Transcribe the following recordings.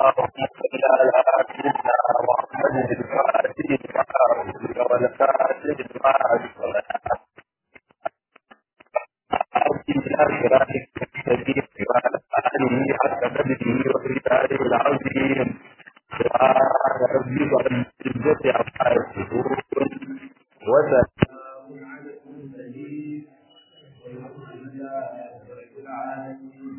اللهم صل على سيدنا محمد الفاتح والكاتب مع الصلاة صراطك المستقيم وعلى آله حق قدره ومقداره العظيم سبحان ربك رب العزة عما يصفون وسلام على المرسلين والحمد لله رب العالمين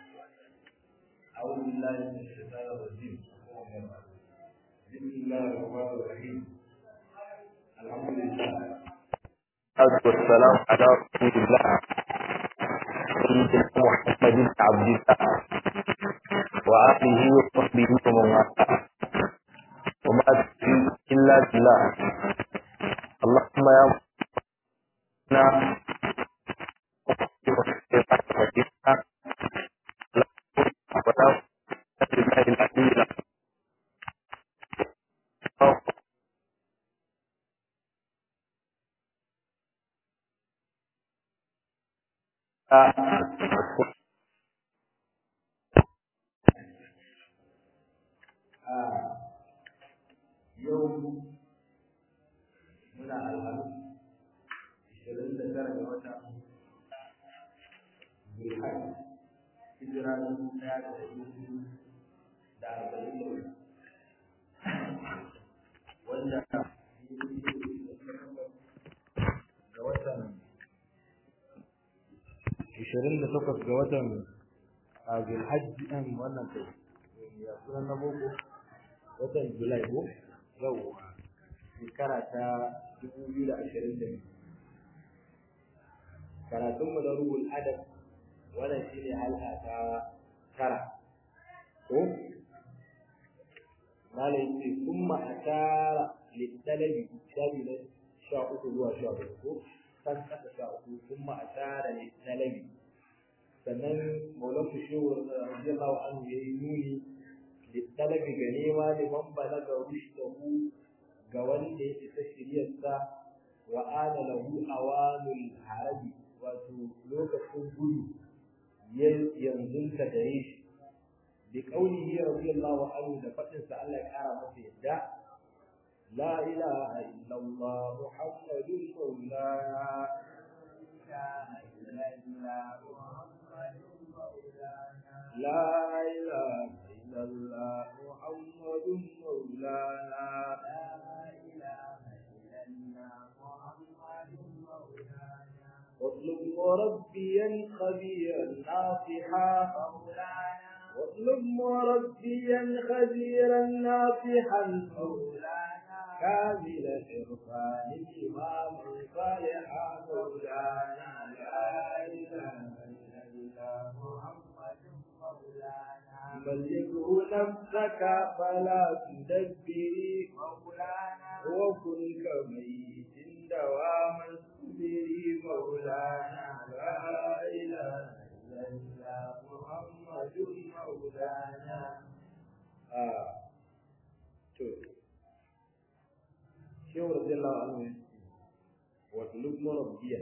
أعوذ بالله من الشيطان الرجيم بسم الله الرحمن الرحيم الحمد لله والسلام على رسول الله سيدنا محمد بن عبد الله وآله وصحبه ومن والاه وما تشرك إلا بالله اللهم يا yau muna alhamis ishirin da tara ga wata zulhaj hijira dubu ɗaya da ɗari hudu da arba'in da hudu wanda ga watan ishirin da takwas ga watan a zulhajji ɗin wannan kai ya sunan na boko watan julai ko yau shekara ta dubu biyu da ashirin da biyu karatunmu da ruhul adab wannan shine halka ta tara ko malai ce kuma asara littalabi shabi na sha uku zuwa sha uku ko kan kasa sha uku kuma asara littalabi sannan maulan fushewa radiyallahu anhu yayi nuni littalabi ga nema liman balaga rushdahu ga wanda ya isa shiryarsa wa ana lahu awanul harabi wato lokacin gudu yanzu ta gare shi bi qaulihi radiyallahu anhu da fadin sa Allah ya kara masa yadda la ilaha illallah muhammadun maulana لا إله إلا الله محمد مولانا لا إله إلا الله محمد مولانا واطلب مربيا خبيرا ناصحا مولانا واطلب مربيا خبيرا ناصحا مولانا كامل عرفان إماما صالحا مولانا لا إله إلا الله محمد بلغه نفسك فلا تدبري مولانا وكن كميت دواما اصبري مولانا لا اله الا الله محمد مولانا آه. شو رضي الله عنه واطلب مربيا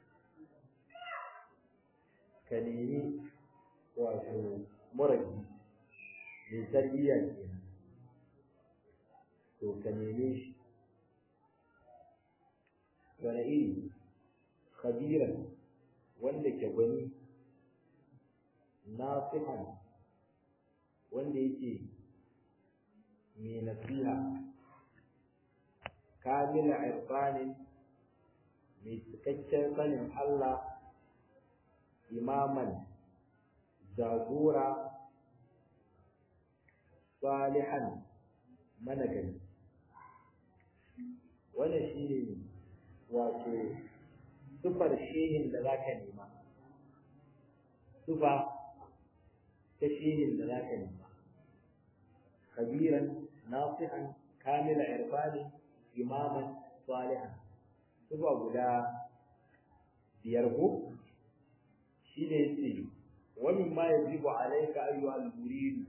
كلمي wato murabi mai tarbiyya kenan to ka neme shi wani iri khabiran wanda ke gwani nasihan wanda yake mai nasiha kamila irfanin mai cikakken sanin Allah imaman jagora salihan managani wannan shi ne wato sufar shehin da za ka nema sufa ta shehin da za ka nema kabiran nasihan kamila irfani imaman salihan sufa guda biyar ko shi ne ce ومما يجب عليك أيها المريد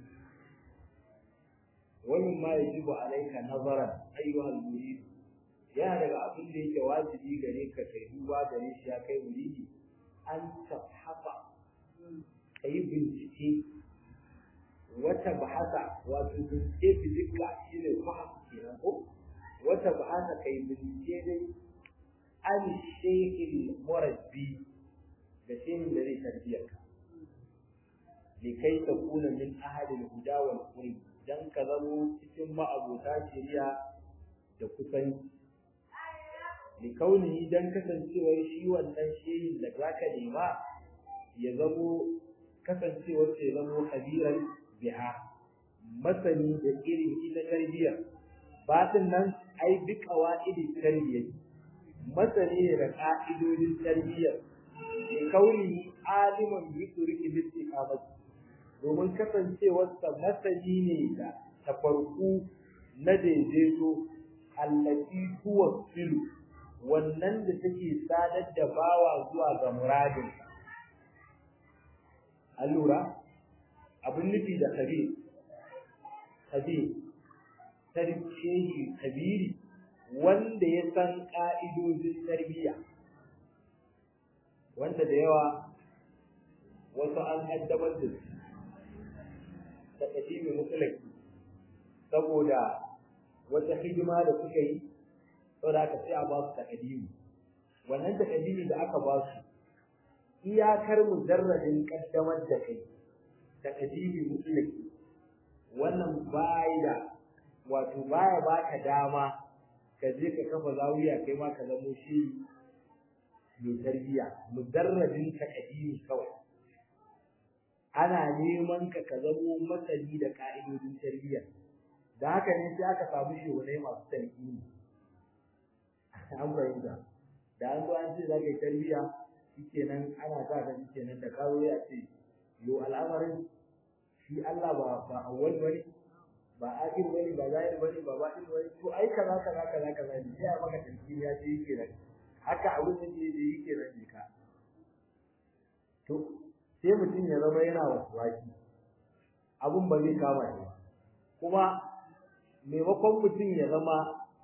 ومما يجب عليك نظرا أيها المريد yana daga abin da yake wajibi gare ka kai duba gare shi ya kai muridi an tafhafa ka yi bincike wata bahasa wato bincike fizika shi ne fahim kenan ko wata bahasa kai bincike dai an shehil murabbi da shehin da zai tarbiyar ka likai ta kuna min ahadin huda wal qurb dan ka zamo cikin ma'abota shari'a da kusanci likaunihi dan kasancewar shi wannan shehin da zaka nema ya zamo kasancewar ya zamo kabiran biha masani da irin ita tarbiyyar batin nan ai bi qawaidi tarbiyyar masani da ka'idodin tarbiyyar likaunihi aliman bi turki istiqamati domin kasancewarsa masani ne da tafarku na daidaito allati huwa filu wannan da take sadar da bawa zuwa ga muradin allura abin nufi da kabir kabir tarbiyyar kabiri wanda ya san ka'idojin tarbiyya wanda da yawa wasu an kaddamar da su da kadimi mutlaki saboda wata hidima da suka yi saboda aka sai a ba su takadimi wannan takadimi da aka ba su iyakar mujarradin kaddamar da kai takadimi mutlaki wannan bai da wato baya baka dama ka je ka kafa zawiya kai ma ka zamo shi mai tarbiya mujarradin takadimi kawai ana neman ka ka zamo masani da ka'idodin tarbiyya da haka ne sai aka samu shugabanni masu talqini an fahimta da an zo an ce za ka yi tarbiyya shikenan ana sa ka shikenan da kawo ya ce yo al'amarin shi Allah ba ba awwal bane ba akhir bane ba zahir bane ba batin bane to ai kaza kaza kaza kaza ne sai a maka talqini ya ce yake haka abin da yake yake nan ka to sai mutum ya zama yana wasuwaki abun ba zai kama shi kuma maimakon mutum ya zama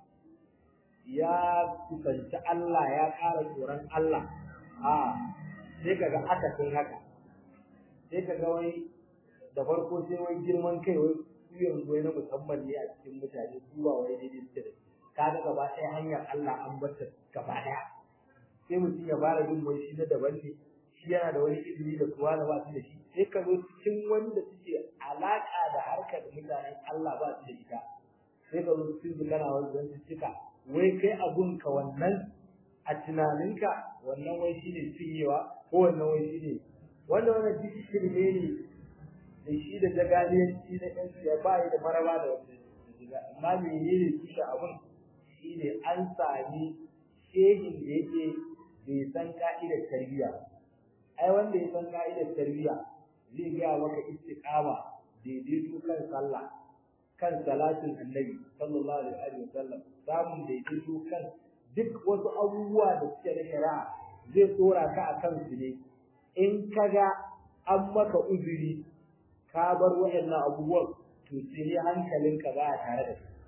ya kusanci Allah ya ƙara tsoron Allah a sai kaga aka sun haka sai kaga wai da farko sai wai girman kai wai su yanzu wai na musamman ne a cikin mutane su ba wai daidai suke da kaga gaba ɗaya hanyar Allah an bar ta gaba ɗaya sai mutum ya fara jin wai shi na daban ne shi yana da wani ilimi da kuwa da ba su da shi sai ka zo cikin wanda suke alaka da harkar mutanen Allah ba su da ita sai ka zo cikin kana wani zan cika wai kai abun ka wannan a tunaninka wannan wai shine cinyewa ko wannan wai shine wannan wannan duk shirme ne da shi da jagaliyanci na ɗan ya ba da maraba da wanda amma menene tushe abun shine an sami shehin da yake bai san ka'idar tarbiyya ai wanda ya san ka'idar tarbiyya zai gaya maka istiqama daidaito kan sallah kan salatin annabi sallallahu alaihi wa sallam samun daidaito kan duk wasu abubuwa da suke da shari'a zai tsora ka akan su ne in kaga an maka uzuri ka bar waɗannan abubuwan to sai hankalinka ba tare da su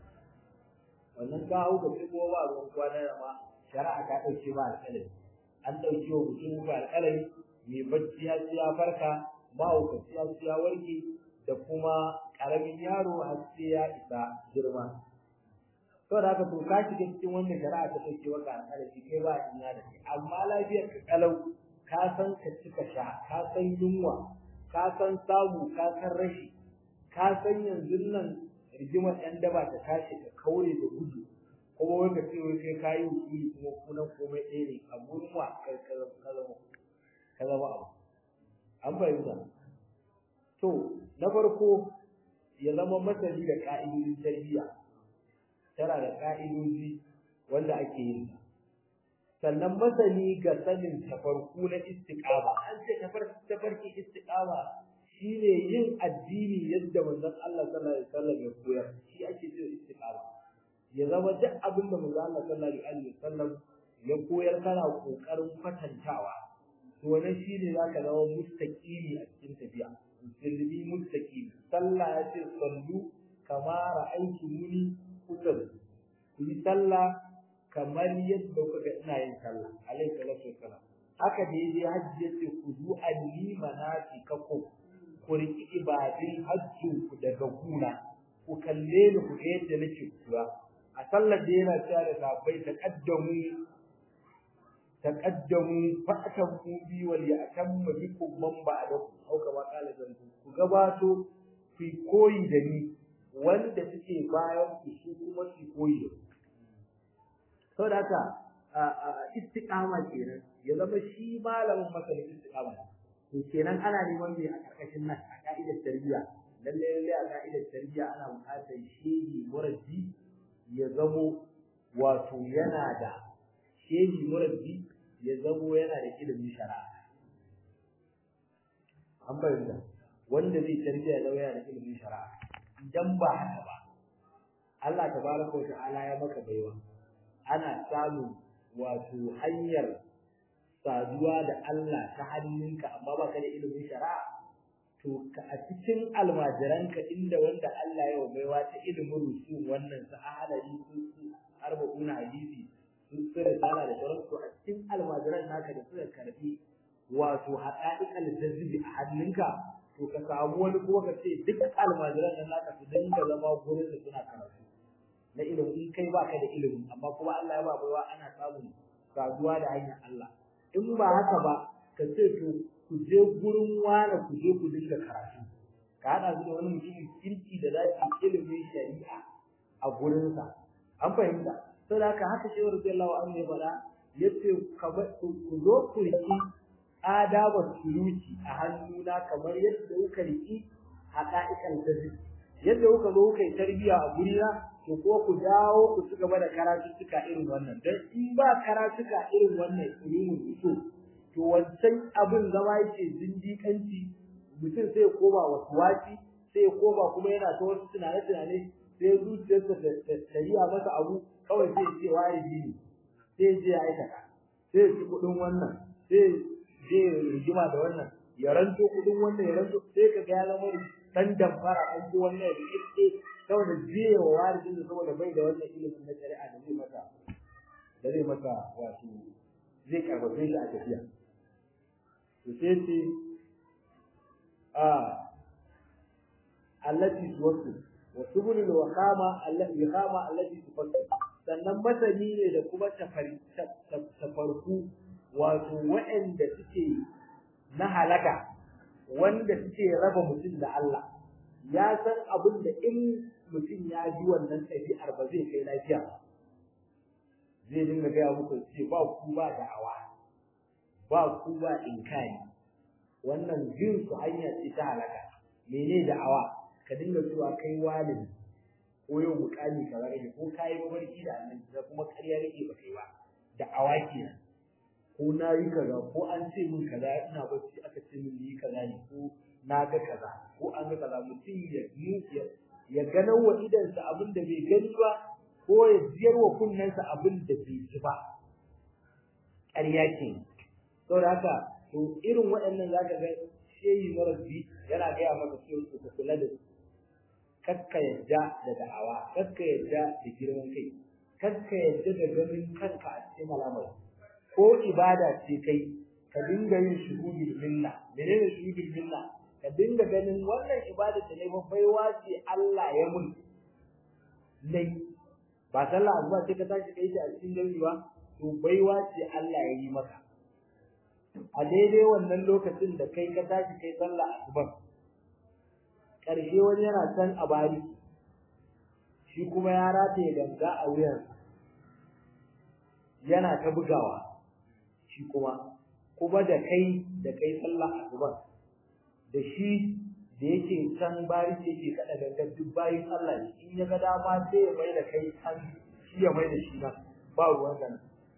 wannan ka hau ka ko ba ruwan kwana da ma shari'a ta ɗauke ba alƙalami an ɗauke wa mutum ba alƙalami mai bacci ya ci ya farka mahaukaci ya ci ya warke da kuma ƙaramin yaro har sai ya isa girma to da haka to ka shiga cikin wannan shari'a ta ɗauke maka alƙalami kai ba ina da kai amma lafiyar ka kalau ka san ka ci ka sha ka san yunwa ka san samu ka san rashi ka san yanzu nan rigimar ɗan daba ta tashi ka kaure da gudu kuma wai ka ce wai kai kayi hukumi kuma kunan komai ɗaya ne a gurin wa kai ka zama ka zama abu an fahimta to na farko ya zama masani da ka'idodin tarbiyya tana da ka'idoji wanda ake yin sannan masani ga sanin tafarku na istiqama an ce tafarki istiqama shine yin addini yadda manzon Allah sallallahu alaihi wasallam ya koyar shi ake cewa istiqama ya zama duk abin da manzon Allah sallallahu alaihi wasallam ya koyar kana kokarin kwatantawa to wannan shine zaka zama mustaqimi a cikin tafiya musulmi mustaqimi sallah ya ce sallu kama ra'aytumuni usalli ku yi sallah kamar yadda kuka ga ina yin sallah alaihi salatu wassalam haka da yaje hajji yace ku zu anni manasikakum ku riƙi ibadin hajjin ku daga guna ku kalle ni ku ga yadda nake kura a sallar da yana cewa da sahabbai taqaddamu taqaddamu fa'tamu bi wal ya'tamma bikum man ba'dakum au kama qala zanku ku gabato ku koyi da ni wanda suke bayan ku su kuma su koyi da ku saboda haka istiqama kenan ya zama shi malamin masanin istiqama to kenan ana neman me a karkashin nan a ka'idar tarbiyya lalle lalle a ka'idar tarbiyya ana buƙatar shehi murabbi ya zamo wato yana da shehi murabbi ya zamo yana da ilimin shari'a an bayyana wanda zai tarbiyya ya zama yana da ilimin shari'a idan ba haka ba Allah tabaraka wa ta'ala ya maka baiwa ana samun wato hanyar saduwa da Allah ta hannunka amma ba ka da ilimin shari'a to ka a cikin almajiranka inda wanda Allah ya baiwa ta ilimin rusul wannan sa ahalari su arba'una hadisi sun tsira sana da sauran to a cikin almajiran naka da suka karbi wato haƙa'iƙal jazbi a hannunka to ka samu wani kuma ka ce duk almajiran nan naka su dinga zama gurin da suna karatu na ilimi in kai baka da ilimi amma kuma Allah ya ba baiwa ana samun saduwa da hanyar Allah in ba haka ba ka ce to ku je gurin wani ku je ku dinga karatu ka hada su da wani mutumin kirki da za su ilimin shari'a a gurinsa an fahimta saboda haka haka shi wa radiyallahu anhu ya faɗa yace ku zo ku riki adabar suluki a hannuna kamar yadda kuka riki haƙa'ikan tazi yadda kuka zo kuka yi tarbiyya a gurina to ko ku dawo ku ci gaba da karatuttuka irin wannan dan in ba karatuka irin wannan ilimin usul to wancan abin zama yake zindiƙanci mutum sai ya koma wasu wasi sai ya koma kuma yana ta wasu tunane-tunane sai zuciyarsa ta riya masa abu kawai sai ya ce wajibi ne sai ya je ya aikata sai ya ci kuɗin wannan sai je rigima da wannan ya ranto kuɗin wannan ya ranto sai ka ga ya zama dan damfara an ji wannan ya rike saboda jiya wa warijin da saboda bai da wannan ilimin na shari'a da zai masa da zai masa wato zai karbace shi a tafiya to sai ce a allati tuwassu wa subulul waqama allati iqama allati tufassu sannan masani ne da kuma tafarku wato waɗanda suke na halaka wanda suke raba mutum da Allah ya san abin da in mutum ya ji wannan ɗabi'ar ba zai kai lafiya ba zai dinga gaya muku ce ba ku ba da'awa ba ku ba inkari wannan jin su hanya ce ta halaka mene da'awa ka dinga cewa kai walidi ko yau mukami ka rage ko kai mabarki da annabi da kuma ƙarya rike ba kai ba da'awa kenan ko na yi kaza ko an ce min kaza ina bacci aka ce min yi kaza ne ko na ga kaza ko an ga kaza mutum ya ya ya gano wa idansa abin da bai gani ba ko ya ziyar wa kunnensa abin da bai ji ba ƙarya ke saboda haka to irin waɗannan zaka ga shehi marabbi yana gaya maka cewa ka kula da kakka yadda da da'awa kakka yadda da girman kai kakka yadda da ganin kanka a cikin al'amari ko ibada ce kai ka dinga yin shuhudul minna menene shuhudul minna ka dinga ganin wannan ibada da nayi baiwa ce Allah ya mun nai ba sallah azuba sai ka tashi kai ta a cikin gari ba to baiwa ce Allah ya yi maka a daidai wannan lokacin da kai ka tashi kai sallah asuba karshe wani yana can a bari shi kuma ya rataye ganga a wuyansa yana ta bugawa shi kuma kuma da kai da kai sallah asuba da shi da yake can bari yake kada gangan duk bayin Allah ne in ya ga dama sai ya mai da kai can shi ya mai da shi nan ba ruwan gana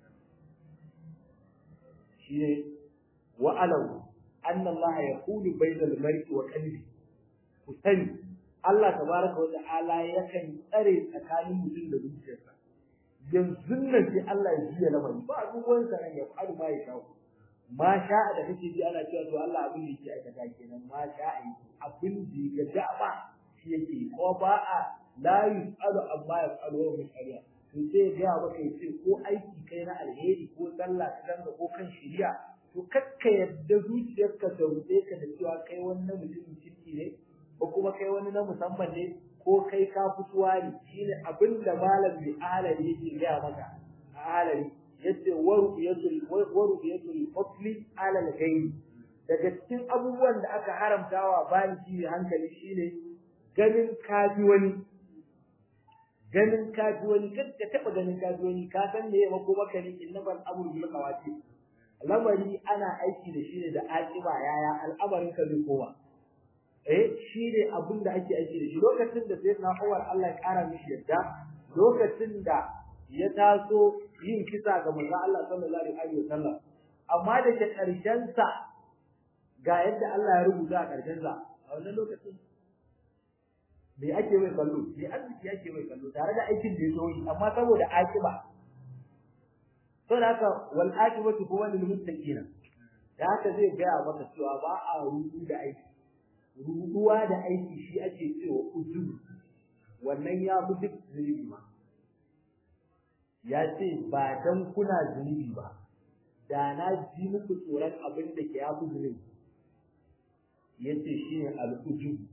shi ne wa alau anna Allah yaqulu bainal mar'i wa qalbi ku sani Allah tabaraka wa ta'ala yakan tsare tsakanin mutum da zuciyarsa yanzu nan sai Allah ya jiya lamari ba ruwan sa nan ya faru ma ya shawo ma sha'a da kake ji ana cewa to Allah abin da yake aikata kenan ma sha'a abin da ya dama shi yake ko ba a la yusalu amma yasalu wa misaliya to sai ga maka yace ko aiki kai na alheri ko sallah ka ganga ko kan shiriya to kakka yadda zuciyarka ta ruɗe ka da cewa kai wani na mutumin kirki ne ko kuma kai wani na musamman ne ko kai ka fituwa ne shine abin da malam bi alali yake gaya maka a alali yace waru yatul waru yatul fadli ala al-ghayb daga cikin abubuwan da aka haramtawa bani shi hankali shine ganin kafi wani ganin kafi wani kada ka taba ganin kafi wani ka san me ya mako maka ne innabal amru bil qawati lamari ana aiki da shi ne da aqiba yaya al'amarin ka zai koma eh shi ne abin da ake aiki da shi lokacin da sayyidina Umar Allah ya kara mishi yadda lokacin da ya taso yin kisa ga manzon Allah sallallahu alaihi wasallam amma da ke karshen sa ga yadda Allah ya rubuta a karshen sa a wannan lokacin me ake mai kallo me arziki ake mai kallo tare da aikin da ya so yi amma saboda akiba to da haka wal akibatu huwa lil muttaqin da haka zai ga maka cewa ba a rubu da aiki rubuwa da aiki shi ake cewa ujubu wannan ya fi duk zunubi ma ya ce ba dan kuna zunubi ba da na ji muku tsoron abin da ke yafi zunubi ya ce shi ne al'ujubu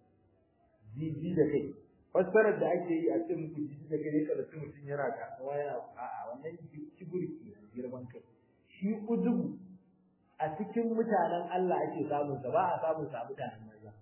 jiji da kai fassarar da ake yi a cikin muku jiji da kai kada su mutum yana kasuwa yana a'a wannan kiburki girman kai shi ujubu a cikin mutanen Allah ake samun sa ba a samun sa mutanen maza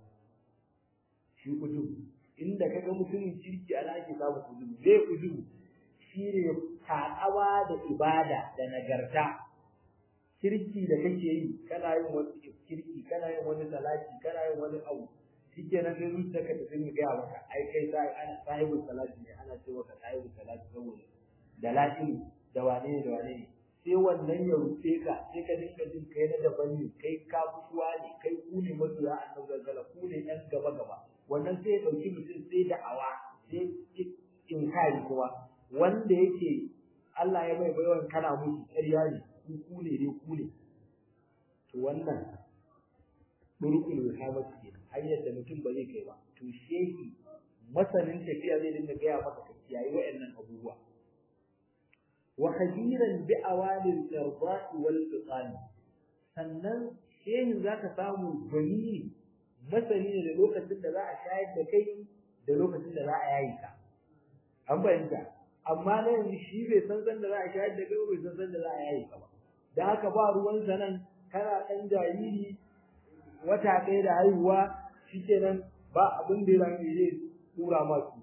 shi ujubu inda kaga mutumin kirki ana ake samun ujubu zai ujubu shine takawa da ibada da nagarta kirki da kake yi kana yin wani kirki kana yin wani salati kana yin wani abu shikenan sai zuciyarka ta dinga gaya maka ai kai sai ana sahibul salati ne ana cewa ka sahibul salati saboda da latin da wane ne da wane ne sai wannan ya rufe ka sai ka dinga jin kai na daban ne kai ka fituwa ne kai ku ne masoya annabi zalzala ku ne yan gaba gaba wannan sai ya dauki mutum sai da awa sai in kai kuma wanda yake Allah ya mai baiwan kana musu ƙarya ne ku ku ne dai ku ne to wannan durukul wihamatu ke hanyar da mutum ba zai kai ba to shehi masanin tafiya zai dinga gaya maka ka kiyaye wa'annan abubuwa wa khadiran bi awalil irda'i wal fiqan sannan shehin zaka samu gani masani ne da lokacin da za a shayar da kai da lokacin da za a yayi ka an bayyana amma na yanzu shi bai san san da za a shayar da kai bai san san da za a yayi ka ba da haka ba ruwan sanan kana ɗan jariri wata ɗaya da haihuwa shikenan ba abin da ya zai tura masu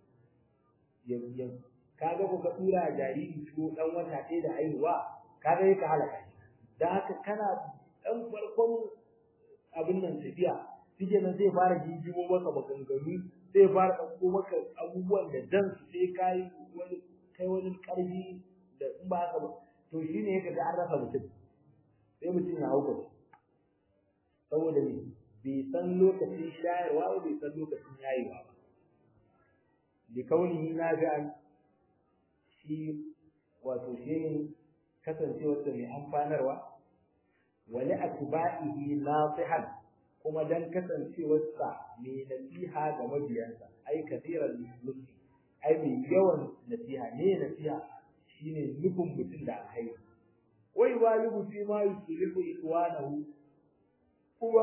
yanzu kaga ko ka tura jariri ko dan wata ɗaya da haihuwa kaga yake halaka shi dan haka kana dan farkon abin nan tafiya shike nan zai fara jinjimo maka maganganu zai fara ɗauko maka abubuwan da dan su sai kai wani kai wani ƙarfi da in ba haka ba to shine yake ga an rasa mutum sai mutum ya hauka saboda me bai san lokacin shayarwa ba bai san lokacin yayewa ba likaunihi nafi'an shi wato shi kasancewarsa mai amfanarwa wali atba'ihi nasihan kuma dan kasancewarsa mai nasiha ga mabiyansa ai kasiran nufi ai mai yawan nasiha ne nasiha shine nufin mutum da alheri wai walibu fi ma yuslihu ikwanahu kuma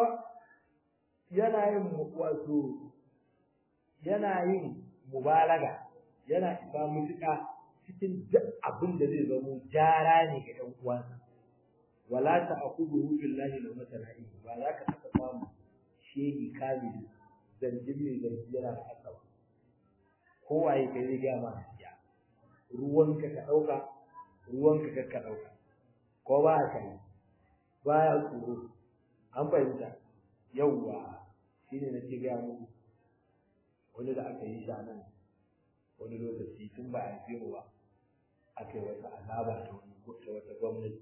yana yin wato yana yin mubalaga yana isa mutuka cikin duk abin da zai zamo jara ne ga ɗan uwansa wala ta akubuhu billahi la matalahi ba za ka taɓa samu shehi kamili zargin mai zargi yana da haka ba kowaye kai zai gaya ma gaskiya ruwanka ka ɗauka ruwanka ka ka ɗauka ko ba ka yi baya tsoro an fahimta yawwa shine nake gaya muku wani da aka yi shi a nan wani lokaci tun ba a yi mu ba aka yi wata azaba ta wani ta wata gwamnati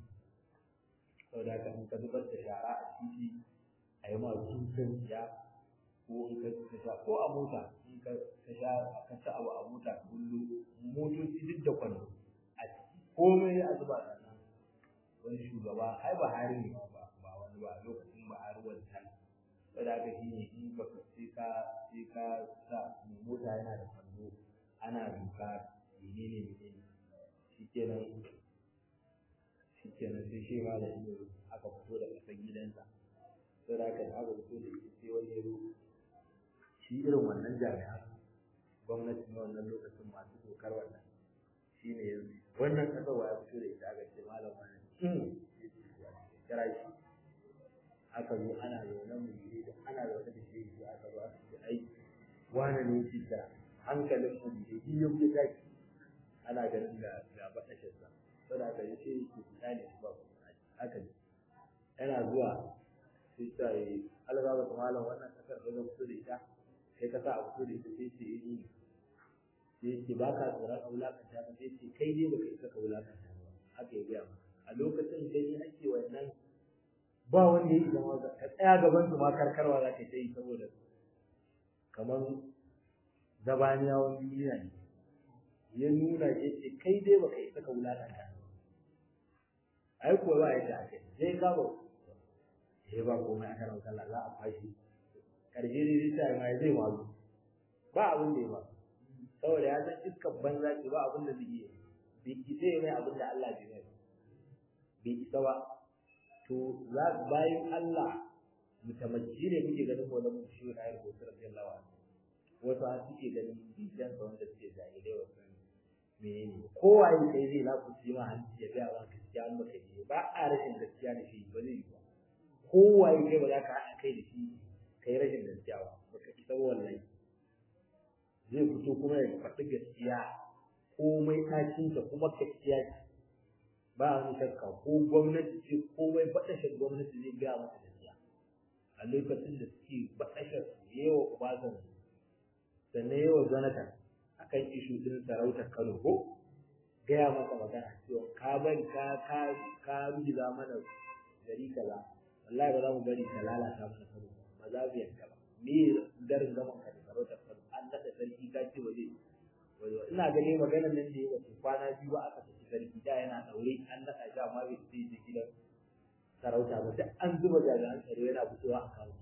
saboda haka in ka zubar da shara a titi a yi ma dukan ya ko in ka sha ko a mota in ka sha ka ci abu a mota kullu motoci duk da kwando a ciki komai a zuba da nan wani shugaba ai ba hari ne ba ba wani ba lokacin ba hari wancan saboda haka shi ne in baka sai ka sai ka sa mota yana da kwando ana duka menene menene shikenan shi kenan sai shi ma da ido aka fito da ƙasar gidansa sai da aka aka fito da ita sai wani yaro shi irin wannan jami'an gwamnati na wannan lokacin masu dokar wannan shi ne yanzu wannan ƙasar wa ya fito da ita aka ce malam wani kira shi aka zo ana zaune mu yi da ana zaune da shi shi aka zo aka ce ai wani ne shi kira hankalin mu ne shi yau ya tashi ana ganin ga ga baɗashinsa saboda aka yi shi ke fita ne ba aka ji yana zuwa sai ta yi alaba ba malam wannan kasar da zan fito da ita kai ka sa a fito da ita sai ce eh sai ce ba ka tsoron a wulakanta ba sai ce kai dai baka isa ka wulakanta ba haka ya gaya a lokacin gani ake wannan ba wanda ya zama ka tsaya gaban su ma karkarwa za ka yi saboda kamar zabaniyawan duniya ne ya nuna ya ce kai dai baka isa ka wulakanta ai kuwa ba yadda aka yi sai ka ba sai ba komai aka rauta Allah za a fashi karshe ne zai ta mai zai mazu ba abin da ya ba saboda ya san iskar banza ce ba abin da zai iya bai isa ya mai abin da Allah bai mai bai isa ba to za bayan Allah mutamajji ne muke ganin ko mun shi na yar hotar radiyallahu anhu wasu an suke ganin bijan sa wanda suke jahilai wasu menene kowa ya kai zai na kuci ma hanci ya ga ba gaskiya an baka yi ba a rashin gaskiya da shi ba zai yi ba kowa ya kai ba za ka haɗa kai da shi kai rashin gaskiya ba baka isa wallahi zai fito kuma ya faɗi gaskiya komai ɗacinta kuma gaskiya ce ba wani shakka ko gwamnati ce komai baɗashar gwamnati zai gaya masa gaskiya a lokacin da suke baɗashar yawa ubazan sannan yawa zanatan akan ishu ɗin sarautar kano ko gaya masa magana cewa ka bari ka ka ka rugiza mana gari kaza wallahi ba za mu bari ka lalata mana kano ba za mu yanka ba me garin gaman ka da sarautar kano an naɗa sarki ka ce waje ina gani maganar nan da ya wace kwana biyu ba aka tafi sarki da yana daure an naɗa shi amma bai sai je gidan sarauta ba duk an zuba jami'an tsaro yana fitowa a kawo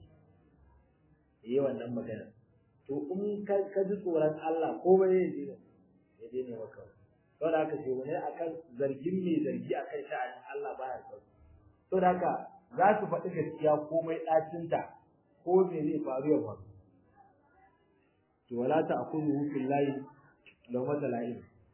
yi wannan magana to in ka ji tsoron Allah ko ba ya je ya je ne maka saboda haka ce wani akan zargin mai zargi akan sha'anin Allah baya sauki saboda haka za su faɗi gaskiya komai ɗacinta ko me zai faru ya faru to wala ta akulu fillahi law matala'in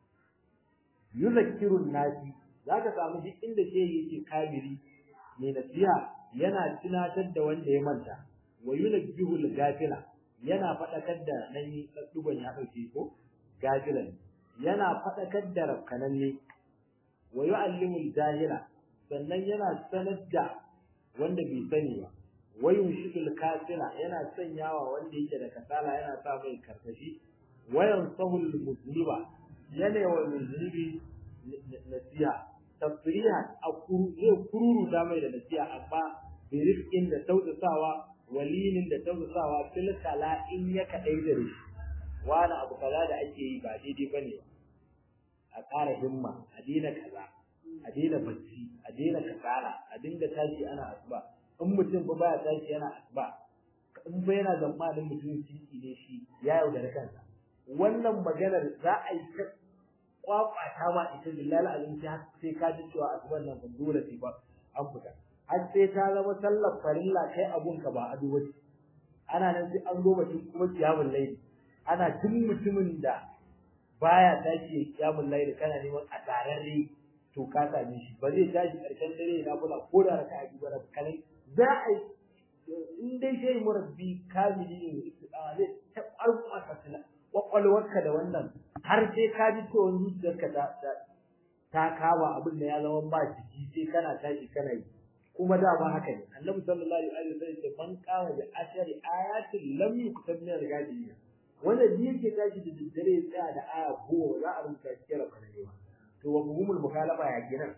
yuzakkirun nasi zaka samu duk inda shehi yake kabiri mai nasiha yana tunatar da wanda ya manta wa yunabbihul gafila yana fadakar da nan yi duban ya dauke ko gafilan yana fadakar da rafkananne wa yu'allimul jahila sannan yana sanar da wanda bai sani ba wa yunshidul kasila yana sanyawa wanda yake da kasala yana sa mai karkashi wayan sahul muslima yana wa muslimi nasiha tafrihan a zai kururu da mai da nasiha amma bi rizqin da tausasawa walinin da tausasawa fil kala in ya kadai da shi wani abu kaza da ake yi ba daidai bane a ƙara himma a daina kaza a daina bacci a daina kasala a dinga tashi ana asuba in mutum ba baya tashi yana asuba in ba yana zamanin mutum ciki ne shi ya yaudare kansa wannan maganar za a yi ta kwakwata ma ita billahi azim sai ka ji cewa asuban nan ba dole sai ba an fita har sai ta zama sallar farilla kai abun ka ba ado bace ana nan sai an zo batun kuma kiyamul layli ana duk mutumin da baya tashi kiyamul layli kana neman a tararre to ka same shi ba zai tashi karshen dare na kula ko da raka'a biyu ba kanai za a yi in dai sai murabbi kamili ne zai ta ƙarfafa ka kwakwalwarka da wannan har sai ka ji cewa zuciyarka ta ta kama abin da ya zama ba jiki sai kana tashi kana yi kuma da ba haka ne annabi sallallahu alaihi wasallam ya man qama bi ashari ayatin lam yuktab min al-ghadiyya wanda ni yake tashi da daddare ya tsaya da aya goma za a rubuta shi kira kana to wa muhimul mukhalafa ya kenan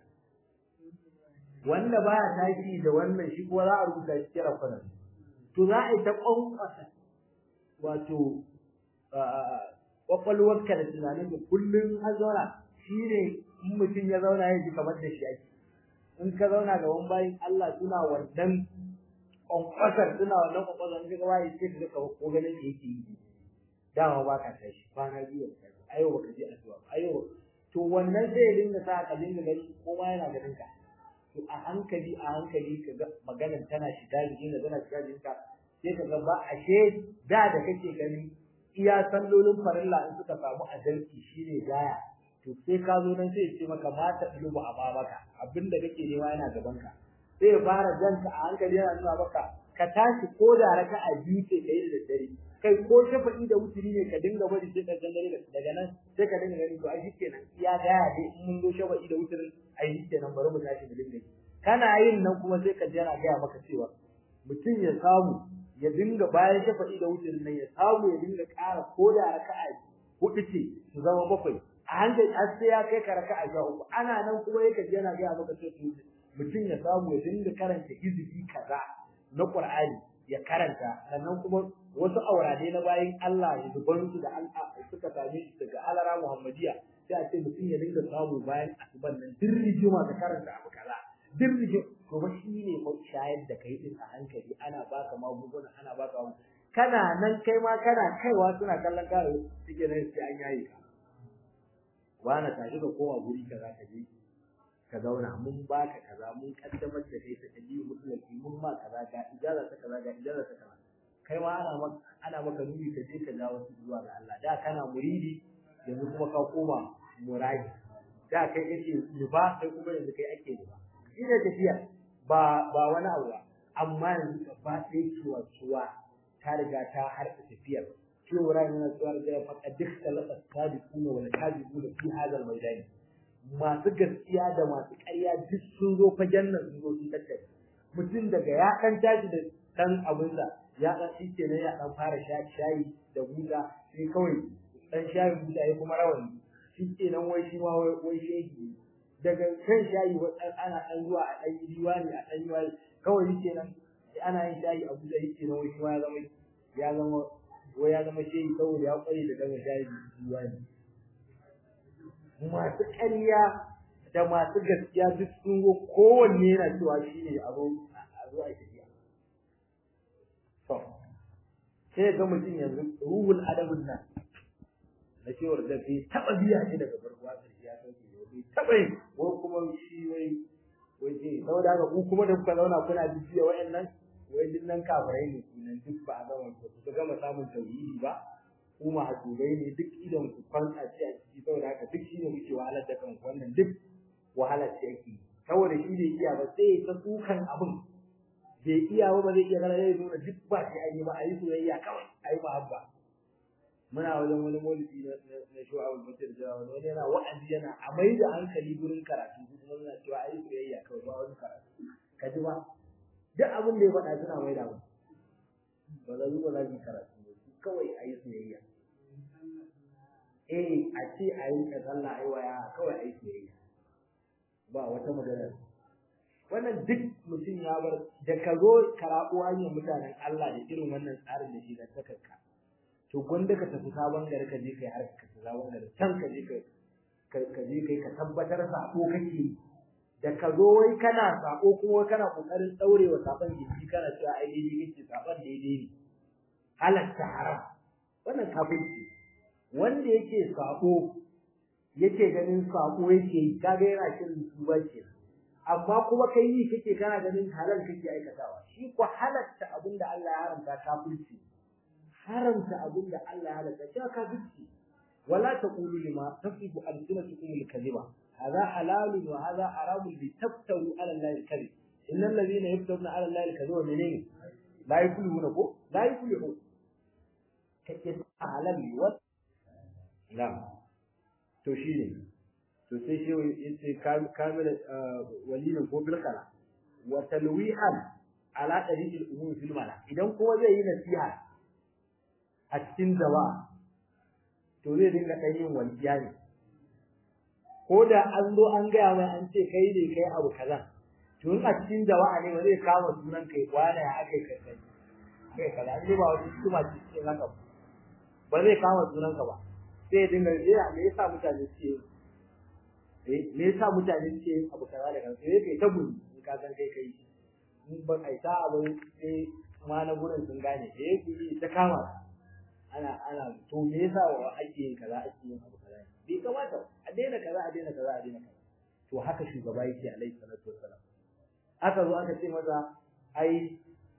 wanda baya tashi da wannan shi kuma za a rubuta shi kira kana to za a yi ta kwankwasa wato kwakwalwarka da tunanin da kullum an zauna shi ne in mutum ya zauna ya ji kamar da shi ake in ka zauna ga wani bayan Allah suna wannan kwankwasar suna wannan kwankwasar in ka gaba ya ce ka ga ko ganin da yake yi dama ba ka tashi kwana biyu da tashi ayo baka je addu'a ayo to wannan sai ya dinga sa ka dinga gani ko ma yana ganin ka to a hankali a hankali ka ga maganar tana shiga jikin da tana shiga jikin ka sai ka ga ba ashe da da kake gani iya sallolin farilla in suka samu adalci shine gaya to sai ka zo nan sai ya ce maka mata ɗulubu a babaka abinda kake nema yana gaban ka sai ya fara janka a hankali yana nuna maka ka tashi ko da raka'a biyu ce kai da daddare kai ko shafa'i da wuturi ne ka dinga bari sai karshen dare daga nan sai ka dinga gani to ai shikenan iya gaya dai in mun zo shafa'i da wuturi ai shikenan bari mu tashi mu dinga kana yin nan kuma sai ka ji yana gaya maka cewa mutum ya samu ya dinga bayan shafa'i da wuturin nan ya samu ya dinga ƙara ko da raka'a hudu ce su zama bakwai a hankali har sai ya kai ka raka'a sha uku ana nan kuma yake ji yana gaya maka cewa mutum ya samu ya dinga karanta hizbi kaza na Qur'ani ya karanta sannan kuma wasu aurade na bayin Allah ya zuban su da Allah suka same shi daga alara Muhammadiya sai a ce mutum ya dinga samu bayan asuban nan dirrijima ka karanta abu kaza dirrijin to ba shi ne ko shayar da kai din a hankali ana baka magunguna ana baka kana nan kai ma kana kaiwa suna kallon kare suke nan sai an yayi ka wani tashi ka koma guri kaza ka je ka zauna mun baka kaza mun kaddamar da kai ta kaji musulunci mun ma kaza ga ijaza ta kaza ga ijaza ta kaza kai ma ana maka ana maka nuni ka je ka ja wasu zuwa ga Allah da kana muridi yanzu kuma ka koma muradi da kai kake nufa kai kuma yanzu kai ake nufa shi ne tafiya ba ba wani abu ba amma yanzu gaba ɗaya ciwa ciwa ta riga ta harka tafiyar cewa rai na tsuwar da faɗa duk talaka sadiquna wal kadibuna fi hadal maidani masu gaskiya da masu ƙarya duk sun zo fagen nan sun zo sun tattare mutum daga ya ɗan tashi da ɗan abinsa ya ɗan shi kenan ya ɗan fara shayi da buta sai kawai ɗan shayin buta ya kuma rawani shi kenan wai shi ma wai shehi daga kan shayi ana ɗan zuwa a ɗan yi diwani a ɗan yi wani kawai shi kenan ana yin shayi a buta shi kenan wai shi ma ya zama ya zama wai ya zama shehi saboda ya ƙware da ɗan shayi diwani masu ƙarya da masu gaskiya duk sun go kowanne yana cewa shi ne a zo a zo a tafiya. To, sai ga mutum yanzu ruhul adabin nan na cewar da bai taɓa biya shi daga farko a ƙarshe ya sauke ne bai taɓa yi wai kuma shi wai wai ce saboda haka ku kuma da kuka zauna kuna bibiya wa'annan wai duk nan kafirai ne kunan duk ba a gama ba ku gama samun tauhidi ba ku mahasubai ne duk idan ku kwanta ce a ciki saboda haka duk shine muke wahalar da kanku wannan duk wahalar ce yake saboda shi bai iya ba sai ta tsukan abin bai iya ba ba zai iya gara zai nuna duk ba shi ayi ba ayi soyayya kawai ayi mahabba muna wajen wani maulidi na na shu'abul mutir da wani yana wa'azi yana a mai da hankali gurin karatu kuma muna cewa ayi soyayya kawai ba wani karatu ka ji ba duk abin da ya faɗa suna mai da mu ba za su ba za su karatu kawai ayi soyayya eh a ce a yi ka sallah ai waya kawai ai soyayya ba wata magana wannan duk mutum ya bar da ka zo karabo hanyar mutanen Allah da irin wannan tsarin da shi da takarka to gwanda ka tafi sabon gari ka je kai har ka tafi sabon gari can ka je kai ka je kai ka tabbatar sako kake da ka zo wai kana sako kuma kana kokarin daurewa sabon jiki kana cewa ai daidai kake sabon daidai ne halatta haram wannan kafirci wanda yake sako yake ganin sako yake yi kaga yana shirin tuba ke amma kuma kai yi kake kana ganin halal kake aikatawa shi ko halatta abinda Allah ya haramta kafirci haramta abinda Allah ya halatta shi kafirci wala taqulu lima tasifu alsinatukum alkadhiba hadha halal wa hadha haram litaftaru ala Allah alkadhib innal ladhina yaftaruna ala Allah alkadhiba menene la yuflihuna ko la yuflihun kake halal wa na'am to shine to sai shi yace kamila walilin ko bilkala wa talwihan ala tariqil umum fil mala idan kowa zai yi nasiha a cikin jama'a to zai dinga dan yin walƙiya ne ko da an zo an gaya mai an ce kai ne kai abu kaza to in a cikin jama'a ne ba zai kama sunan kai kwana ya akai kai kai kai kaza an ba wani kuma cikin haka ba zai kama sunan ka ba sai dinga jira me yasa mutane suke eh me yasa mutane suke abu kaza da kansu sai kai ta gudu in ka san kai kai in ba kai ta abu sai ma na gurin sun gane eh ku yi ta kama ana ana to me yasa wa ake yin kaza ake yin abu kaza bai kamata a daina kaza a daina kaza a daina kaza to haka shugaba yake alaihi salatu wassalam aka zo aka ce masa ai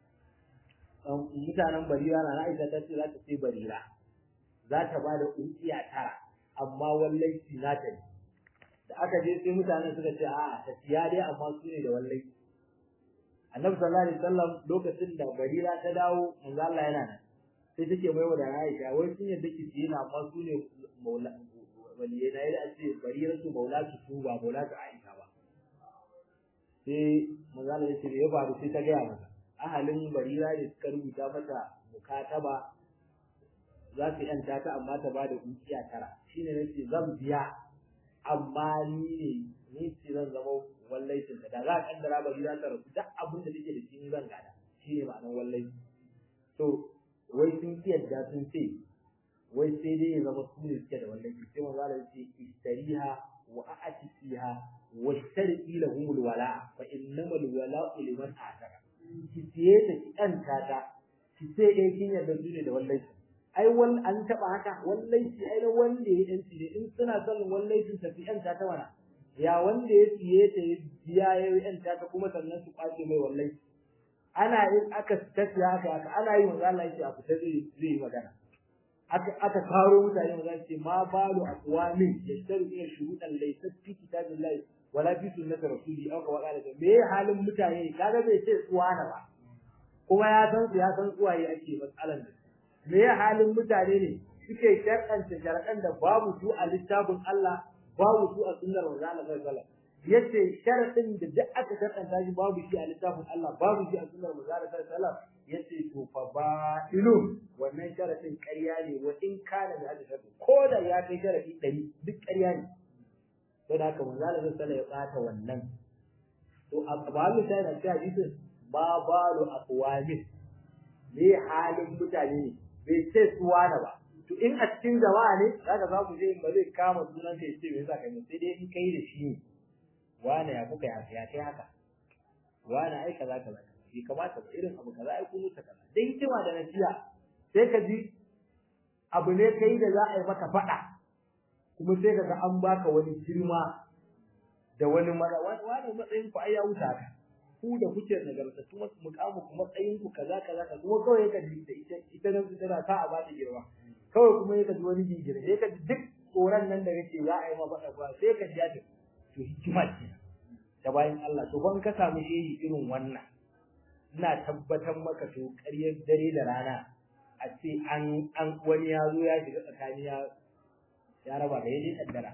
mutanen barira na Aisha ta ce za ta ce barira za ta ba da ukiya tara amma wallai nata ne da aka je sai mutanen suka ce a'a ta siya dai amma su ne da wallai annabi sallallahu alaihi wasallam lokacin da barira ta dawo manzo Allah yana nan sai take mai da Aisha wai sun yadda ki siya amma su ne maula waliye na yadda ce barira su maula su su ba maula su Aisha ba sai manzo Allah ya ce ya faru sai ta gaya masa ahalin barira ne suka rubuta mata mukataba za su yanta ta amma ta ba da ukiya tara shine nace zan biya amma ni ne ni ce zan zama wallaicin ta da za a kaddara barira ta rasu duk abin da take da shi ni zan gada shine ma'anar wallai to wai sun yadda sun ce wai sai dai ya zama su ne suke da wallaci sai manzo Allah ya ce istariha wa a'tiha wa sharqi lahumul wala fa innamal wala'u liman ataka ki siye ta ki ɗanta ta ki ce eh kin yarda su ne da wallahi ai wal an taba haka wallahi ai na wanda ya yanci ne in suna son wallahi ta fi yanta ta wana ya wanda ya siye ta ya biya ya yanta ta kuma sannan su kwace mai wallahi ana yin aka tafiya haka haka ana yi manzo Allah yake a fita zai zai yi magana aka aka karo mutane manzo ce ma balu aqwamin yashtaru ila shurutan laysa fi kitabillahi wala fi sunnati rasuli aw ka waqala da me halin mutane kaga bai ce tsuwana ba kuma ya san su ya san tsuwaye ake matsalan da me halin mutane ne suke sharɗanta sharɗan da babu su a littafin Allah babu su a sunnar manzo Allah sallallahu alaihi wasallam yace sharadin da duk aka sharɗanta shi babu shi a littafin Allah babu shi a sunnar manzo Allah sallallahu alaihi wasallam yace to fa ba'ilu wannan sharadin ƙarya ne wa in kana da hadisi ko da ya kai sharadi 100 duk ƙarya ne sai da haka manzo Allah sallallahu ya bata wannan to a babu sai da cewa hadisin ba balu aqwamin ne halin mutane ne bai ce suwana ba to in a cikin jama'a ne zaka za ku je ba zai kama sunan da yace me yasa kai sai dai in kai da shi ne wani ya kuka ya ya kai haka wani ai kaza kaza bai kamata ba irin abu kaza ai kun mutu kaza dan hikima da nasiha sai ka ji abu ne kai da za a yi maka faɗa kuma sai kaga an baka wani girma da wani mara wani matsayin ku ai ya wuta ka ku da kuke nagarta kuma mukamu ku matsayin ku kaza kaza ka kuma kawai ka ji da ita ita nan tana ta a bata girma kawai kuma ka ji wani gigire sai ka ji duk tsoron nan da kake za a yi ma faɗa ba sai ka ji ta to hikima ce ta bayan Allah to ban ka samu shehi irin wannan ina tabbatar maka to ƙaryar dare da rana a ce an an wani ya zo ya shiga tsakani ya ya raba da yayi kaddara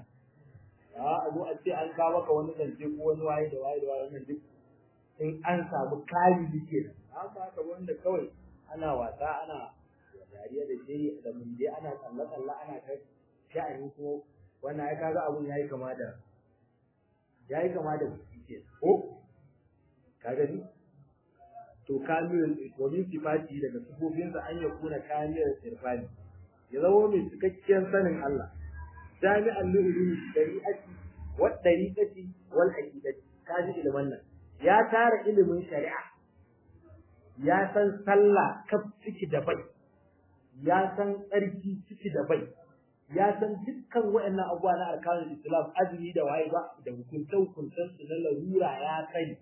a zo a ce an kawo maka wani zance ko wani waye da waye da waye wannan duk in an samu kari dike nan amma haka wanda kawai ana wasa ana dariya da shi da mun je ana tsalla tsalla ana kai sha'ani ko wannan ai kaga abun yayi kama da yayi kama da ke ko ka gani to kamilul domin sifati daga sifofinsa an ya kuna kamilul irfani ya zama mai cikakkiyar sanin Allah jami'an lulumi shari'ati wa dariqati wal haqiqati kaji ilman nan ya tara ilimin shari'a ya san sallah kaf ciki da bai ya san tsarki ciki da bai ya san dukkan waɗannan abubuwa na arkanul islam azumi da waye ba da hukunce hukuncen su na larura ya sani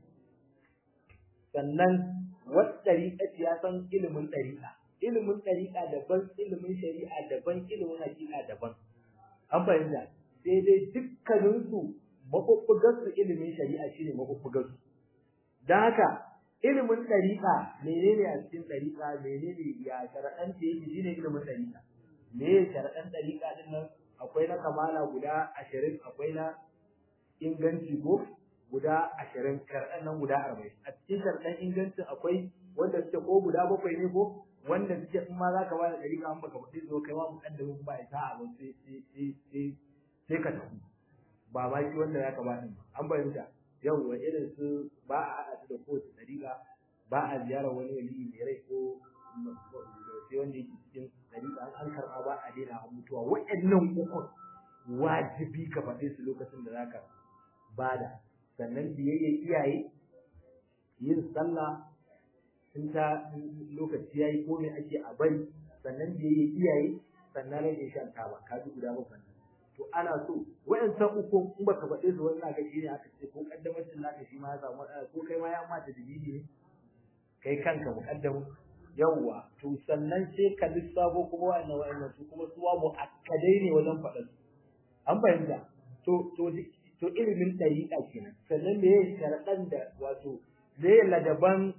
sannan wata ɗariƙa ya san ilimin ɗariƙa ilimin ɗariƙa daban ilimin shari'a daban ilimin hakika daban an fahimta sai dai dukkaninsu maɓuɓɓugarsu ilimin shari'a shine maɓuɓɓugarsu don haka ilimin ɗariƙa menene a cikin ɗariƙa menene ya sharaɗan ta yake shine ilimin ɗariƙa me ya sharaɗan ɗariƙa ɗin nan akwai na kamala guda ashirin akwai na inganci ko guda ashirin sharaɗan nan guda arba'in a cikin sharaɗan ingancin akwai wanda suke ko guda bakwai ne ko wanda suke in ma za ka ba da ɗariƙa an baka faɗi zo kai ma muƙaddamin ba ya sa'a ba sai sai sai ka tafi ba ma shi wanda ya ka ba ɗin an fahimta yawwa irin su ba a haɗa su da kowace ɗariƙa ba a ziyarar wani wali mai rai ko sai wanda yake cikin ɗariƙa an an karɓa ba a daina a mutuwa waɗannan ukun wajibi ka faɗe su lokacin da za ka bada sannan biyayya iyaye yin sallah in ta lokaci yayi ko me ake a bari sannan biyayya iyaye sannan rage shan taba ka ji guda bakwai to ana so wayancan uku in baka faɗe su wannan ga shi ne aka ce ko kaddamacin naka shi ma ya samu matsala ko kai ma ya mata dalili ne kai kanka muqaddamu yawwa to sannan sai ka lissafo kuma wa'annan wa'annan su kuma suwa mu'akkadai ne wajen faɗa su an fahimta to to to ilimin dariƙa kenan sannan me yake sharaɗan da wato me ladaban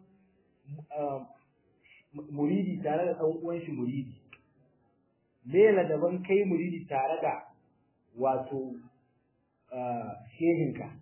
muridi tare da ɗan uwan shi muridi me ladaban kai muridi tare da wato shehinka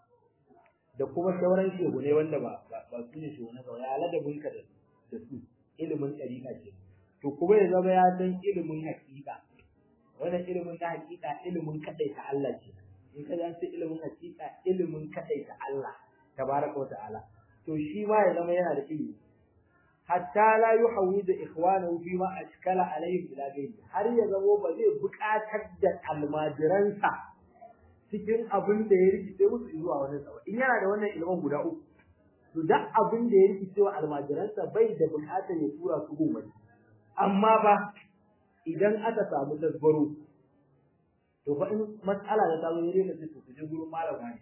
da kuma sauran shehu ne wanda ba ba su ne shehu na ba ya ladabinka da da su ilimin ɗariƙa ce to kuma ya zama ya san ilimin haƙiƙa wannan ilimin na haƙiƙa ilimin kaɗai ta Allah ce in ka san ilimin haƙiƙa ilimin kaɗai ta Allah tabaraka wa ta'ala to shi ma ya zama yana da ilimi hatta la yuhawwidu ikhwanahu fi ma ashkala alayhi ila ghayri har ya zama ba zai buƙatar da almajiransa cikin abin da ya rikice musu zuwa wani tsawa in yana da wannan ilimin guda uku to duk abin da ya rikice wa almajiransa bai da buƙatar ya tura su gun wani amma ba idan aka samu tasbaro to fa in mas'ala da ta zo ne ka ce to ku je gurin malam wani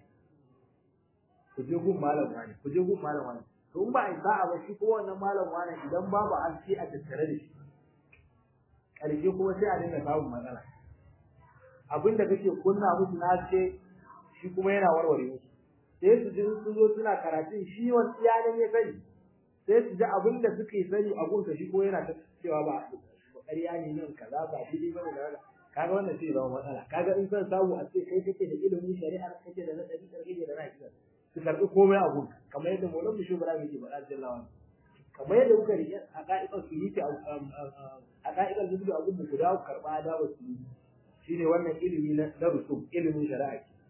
ku je gun malam wani ku je gun malam wani to in ba a sa'a ba shi ko wannan malam wani idan babu alci a tattare da shi ƙarshe kuma sai a dinga samun matsala abin da kake kunna musu na ce shi kuma yana warware musu sai su ji sun zo suna karatun shi wani iyalan ya sani sai su ji abin da suke sani a gunsa shi ko yana ta cewa ba ƙarya ne nan kaza ba daidai ba ne da kaga wannan sai zama matsala kaga in san samu a ce kai kake da ilimin shari'a kake da na ɗari kake da na hakika su karɓi komai a gunka kamar yadda maulan mu shugaba yake faɗa jallawa kamar yadda kuka rike a ka'idar su yi a ka'idar zubi a gunmu ku dawo karɓa dawo su yi shine wannan ilimi na na rusum ilimin shari'a ke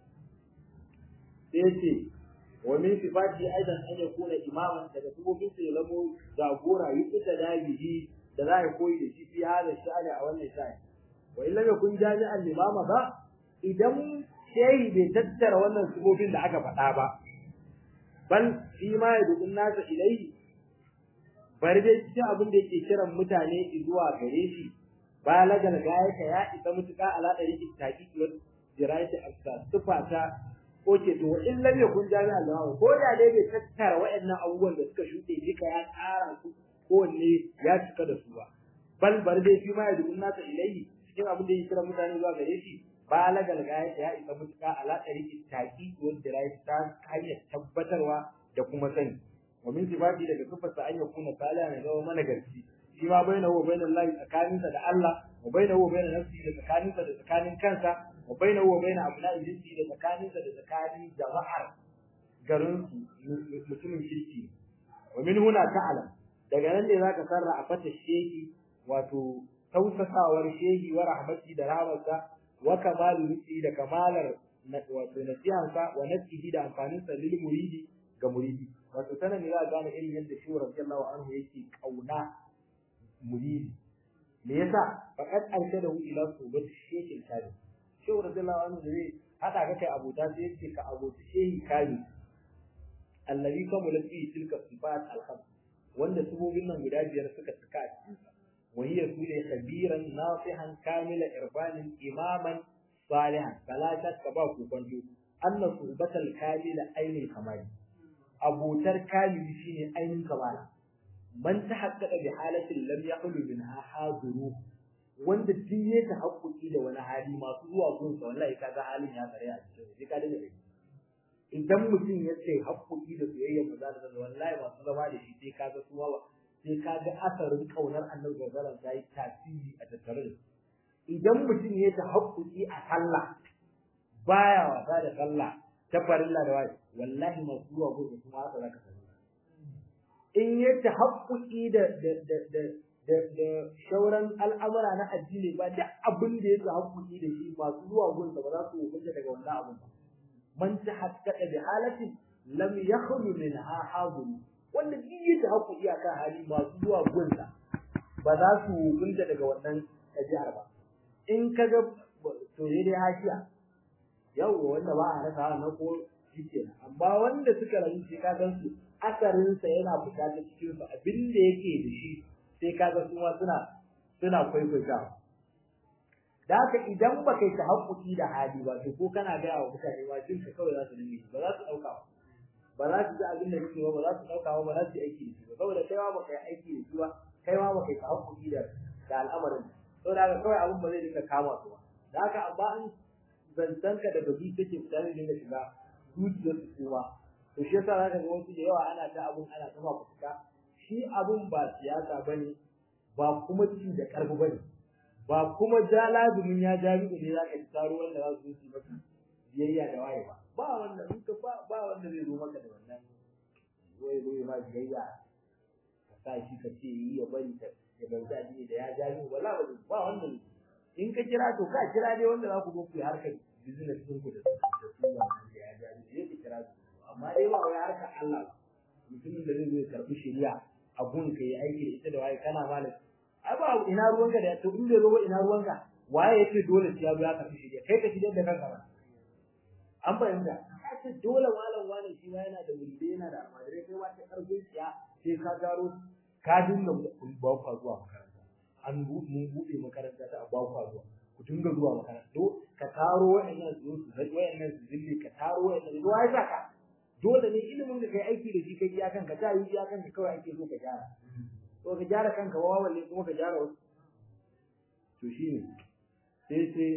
sai yace wa min sifati aidan an yakuna imaman daga sifofin sa ya zamo jagora yi ita da bihi da za a koyi da shi fi hada sha'ani a wannan sha'ani wa illa yakun jami'an limama ba idan shehi bai tattara wannan sifofin da aka faɗa ba bal fi ma yadun nasa ilaihi bari dai cikin abin da yake kiran mutane zuwa gare shi balagal gayata ya isa mutuka ala dari ittaqi wa dirayati afsa sifata oke to in lam yakun jami'an limama ko da dai bai tattara waɗannan abubuwan da suka shuɗe duka ya tsara su kowanne ya cika da su ba bal bari dai fi ma yadun nasa ilaihi cikin abin da yake kiran mutane zuwa gare shi balagal gaya ya isa mutuka ala ɗari taƙi wanda rai ta hanyar tabbatarwa da kuma sani wa min sifati daga sifarsa an yakuna saliha ne zama mana garci shi ma baina wa baina Allah tsakaninsa da Allah wa baina wa baina nafsi da tsakaninsa da tsakanin kansa wa baina wa baina abna'i jinsi da tsakaninsa da tsakanin jama'ar garin mutumin kirki wa min huna ta'lam daga nan ne zaka sarra a fata shehi wato tausasawar shehi wa rahmati da rahmarsa wa kamalu nufi da kamalar wato nasihansa wa nasihi da amfanin sa lil muridi ga muridi wato sanan ne za a gane irin yadda shi radiyallahu anhu yake kauna muridi me yasa faqad arshadahu ila subat shaykh al-kabi shi radiyallahu anhu da zai hada ka kai abota sai yake ka abota shehi kabi allazi kamala fi tilka sifat al-khams wanda subobin nan guda biyar suka tuka a cikin وهي سورة خبيرا ناصحا كامل إرفان إماما صالحا فلا شك باكو كنتو أن صحبة الكامل أين الكمال أبو تر كامل شيني أين الكمال من تحقق بحالة لم يخل منها حاضروه wanda duk ya tahakkuki da wani hali masu zuwa gunsa wallahi kaga halin ya tsare a cikin sai ka dinga idan mutum ya ce hakkuki da soyayya maza da wallahi masu zama da shi sai kaga su sai ka ga asarin kaunar annabi sallallahu alaihi yi tasiri a tattare da idan mutum ya ta haƙƙuƙi a sallah baya wasa da sallah ta farilla da wani wallahi masu zuwa gudu kuma haka zaka sani in ya ta haƙƙuƙi da da da da da da shauran al'amura na addini ba duk abin da ya ta haƙƙuƙi da shi masu zuwa gudu ba za su hukunta daga wannan abun ba man ta haqqaqa bi halatin lam yakhlu minha haduru wanda duk yake haku iyaka hali masu zuwa gunta ba za su gunta daga wannan ɗabi'ar ba in ka ga to ne dai hashiya yawwa wanda ba a rasa na ko shike amma wanda suka rayu sai ka gan su asarin sa yana fita ta cikin su abin da yake da shi sai ka ga kuma suna suna kwaikwaita da haka idan ba kai ta haƙuƙi da hali ba to ko kana gaya wa mutane ma jin ka kawai za su dinga ba za su ɗauka ba ba za su ji abin da kake ba ba za su ɗauka ba ba za su yi aiki da shi ba saboda kai ma ba kai aiki da shi ba kai ma ba kai ta haƙuƙi da da al'amarin saboda haka kawai abin ba zai dinga kama su ba da haka amma an zancen ka daga zuci take fita ne dinga shiga zuciyar su kuma to shi yasa zaka ga wasu da yawa ana ta abun ana ta ma fuska shi abun ba siyasa bane ba kuma ci da karfi bane ba kuma ja lazumin ya jami'u ne za ka ci taro wanda za su yi maka biyayya da waye ba ba wanda in ka ba ba wanda zai zo maka da wannan wai wai ma biyayya ka sa shi ka ce yi ya bari ka ya bauta addini da ya jami'u wala ba ba wanda ne in ka kira to ka kira dai wanda za ku zo ku yi harkar business ɗin ku da su da su wannan da ya jami'u sai ka kira su amma dai ba wai harkar Allah mutumin da zai zo ya karɓi shari'a a gun ka yi aiki da ita da waye kana malam ai ba ina ruwanka da to in bai zo ba ina ruwanka waye yake dole sai ya zo ya karbi shi kai ka shirye da kanka ba an fahimta ce dole malam wani shi ma yana da wulde yana da almajirai kai wata karfin tsiya sai ka garo ka dinga ba ku zuwa makaranta an mun bude makaranta ta ba ku zuwa ku dinga zuwa makaranta to ka taro wayannan su su wayannan su zille ka taro wayannan zuwa ai saka dole ne ilimin da kai aiki da shi kai iya kanka ta yi iya kanka kawai ake so ka gyara to ka gyara kanka wa walle kuma ka gyara wasu to shine sai sai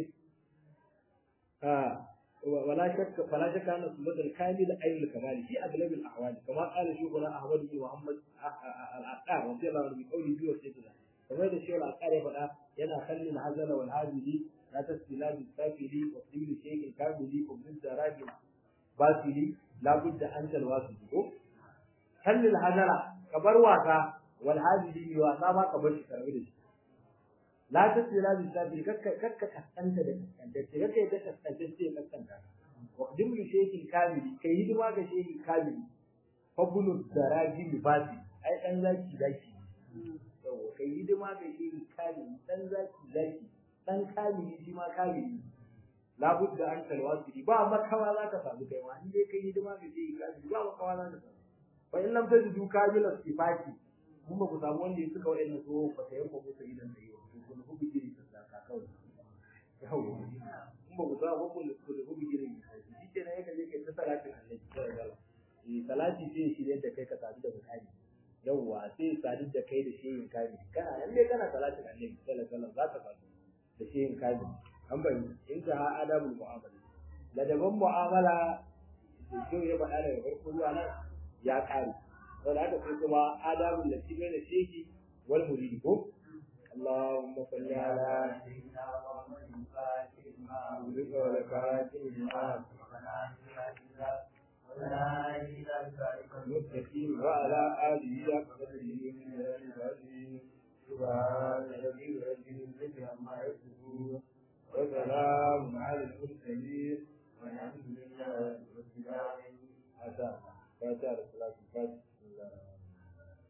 a wala shakka fala shakka anna sunnat al-kamil ayl al-kamal fi aglab al-ahwal kama qala shaykhuna ahmad bin muhammad al-aqar radiyallahu anhu bi qawli bi wasiyatihi kamar da shaykhul aqar ya faɗa yana kallin hazala wal hadili la tasbila bi safili wa bil shaykh al-kamili wa bil zarabi basili la budda an talwasu ko kallil hazala kabar wasa wal hadili wasa ma kabar shi karbi da shi la tasila bi sabir kakka kakka kaskanta da kaskanta ce kakka yadda kaskanta ce kaskanta wa qadim li shaykhin kamili kai hidima ga shaykhin kamili fabulu daraji libasi ai dan zaki zaki to kai hidima ga shaykhin kamili dan zaki zaki dan kamili shi ma kamili la budda an talwasili ba makawa za ka samu kai ma in dai kai hidima ga shaykhin kamili ba makawa za ka samu fa in lam tajidu kamila sifati mun ba ku samu wanda ya suka wa'annan so ba ta yanko musu idan da yau kun hubi giri ta saka kawai yau in ba ku samu kun ku hubi giri shi ke nan yake je kai ta salatin annabi sallallahu alaihi wasallam eh salati sai shi da kai ka sadu da mutane yawwa sai sadu da kai da shehin kami kana nan dai kana salatin annabi sallallahu alaihi wasallam za ka sadu da shehin kami an bari in ka ha adabul mu'amala ladaban mu'amala da shi ya faɗa daga farko zuwa nan ya ƙare wanda aka sai kuma adabul lati baina shehi wal muridi ko اللهم صل على سيدنا محمد الفاتح لما أغلق والكاتب لما المستقيم وعلى آله وقدره من العظيم سبحان ربي رب العزة عما يصفون وسلام على المرسلين والحمد لله رب العالمين. هذا فاتح الصلاة الفاتحة